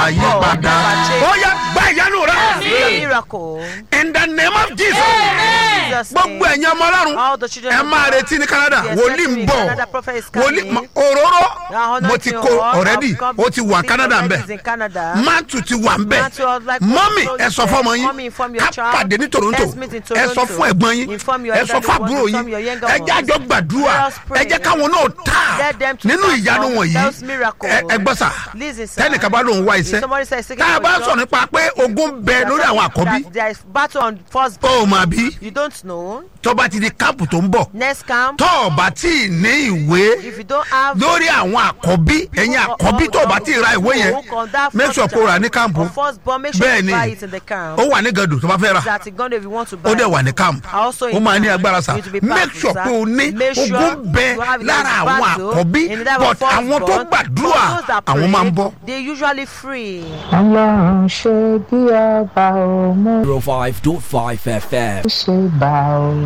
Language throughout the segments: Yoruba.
máa yí padà ó yá gba ìyanu rẹ Your miracle. in the name of jesus In Jesus' gbogbo name. ẹ̀yin ọmọ ọlọ́run All the children ẹ of máa God. retí ní canada Yes, wòlíì ń let me- bọ̀ Canada prophet is wòlíì coming. ma- òróró Now, mo ti anointing kó oil, already I've come ó ti wà to canada ń already bẹ̀ is in Canada. mantu ti wà ń bẹ̀ Mantu, I would like to mọ́mì also ẹ sọ say, fọ́mọ yín mommy, inform your ká child. pàdé ní toronto Let's meet in ẹ sọ Toronto. fún ẹ̀gbọ́n yín Inform your ẹ sọ elder fún ones, àbúrò inform yín your younger ẹ jẹ́ ones. àjọ gbàdúrà Let us pray. ẹ jẹ́ káwọn náà tà Let them to nínú start ìyanu from wọ̀nyí those miracles. ẹ ẹ gbọ́ sà Listen, sir. tẹ́nìkan bá lóun wá If iṣẹ́ somebody says seeking tá a for bá a job, sọ nípa pé ogun bẹ lórí àwọn àkọ́bí that there is battle on first ó mà bí you don't know tó bá ti di káàpù tó ń bọ̀ next camp tó o bá tí ì ní ìwé if you don't have lórí àwọn àkọ́bí ẹ̀yin àkọ́bí tó o bá tí ì ra ìwé yẹn make sure kó o rà ní káàmpù first born make sure bẹ́ẹ̀ you ni buy it in the camp ó wà ní gàdù tó bá fẹ́ rà that it gone if you want to buy ó dẹ̀ wà ní camp Also ó in máa ní camp, agbára sa you need to be make powerful, sure sir. pé o ní Make sure ogun bẹ you have lára enough àwọn battle àkọ́bí in that but first àwọn tó born, gbàdúrà but those that àwọn pray, máa ń bọ́. they usually free. ọlọ́run ṣe bí ọba ò mú 105.5 FM. ṣe bá o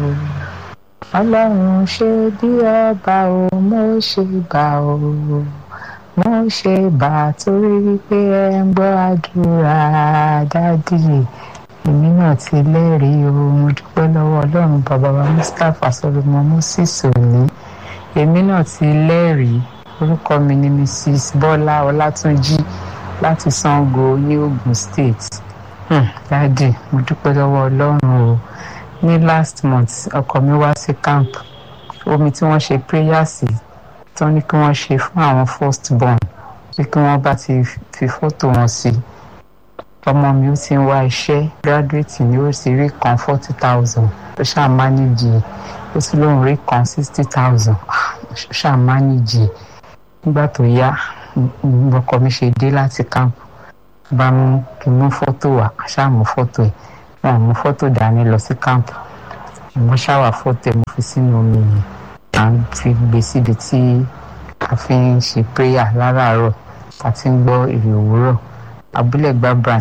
ọlọ́run ṣe bí ọba ò mú ṣe bá o mo ṣe bá torí wípé ẹ ń gbọ́ àdúrà dádì èmi náà ti lẹ́rìí o mo dúpẹ́ lọ́wọ́ ọlọ́run bàbá wa mustapha solomon moses òní èmi náà ti lẹ́rìí orúkọ mi ni mrs bọ́lá ọlátúnjì láti sango ní ogun state Hmm, dádì mo dúpẹ́ lọ́wọ́ ọlọ́run o ní last month ọkọ mi wá sí camp omi tí wọ́n ṣe prayer sí tó ní kí wọ́n ṣe fún àwọn first born pé kí wọ́n bá ti fi fọ́tò wọn sí ọmọ mi ó ti ń wá iṣẹ́ graduate ni ó sì rí kan forty thousand ó ṣáà manage ó sì lóun rí kan sixty thousand ó ṣáà manage nígbà tó yá mm, ọkọ mi ṣe dé láti camp bá mú kí n mú fọ́tò wá ṣáà mú fọ́tò ẹ̀ wọn mú fọ́tò dání lọ sí kámpù mo ṣáwà fọ́tò ẹ̀ mo fi sínú omi yìí à ń fi gbé síbi tí a fi ń ṣe prayer láràárọ̀ tá a ti ń gbọ́ èrè òwúrọ̀ abúlé gbá branch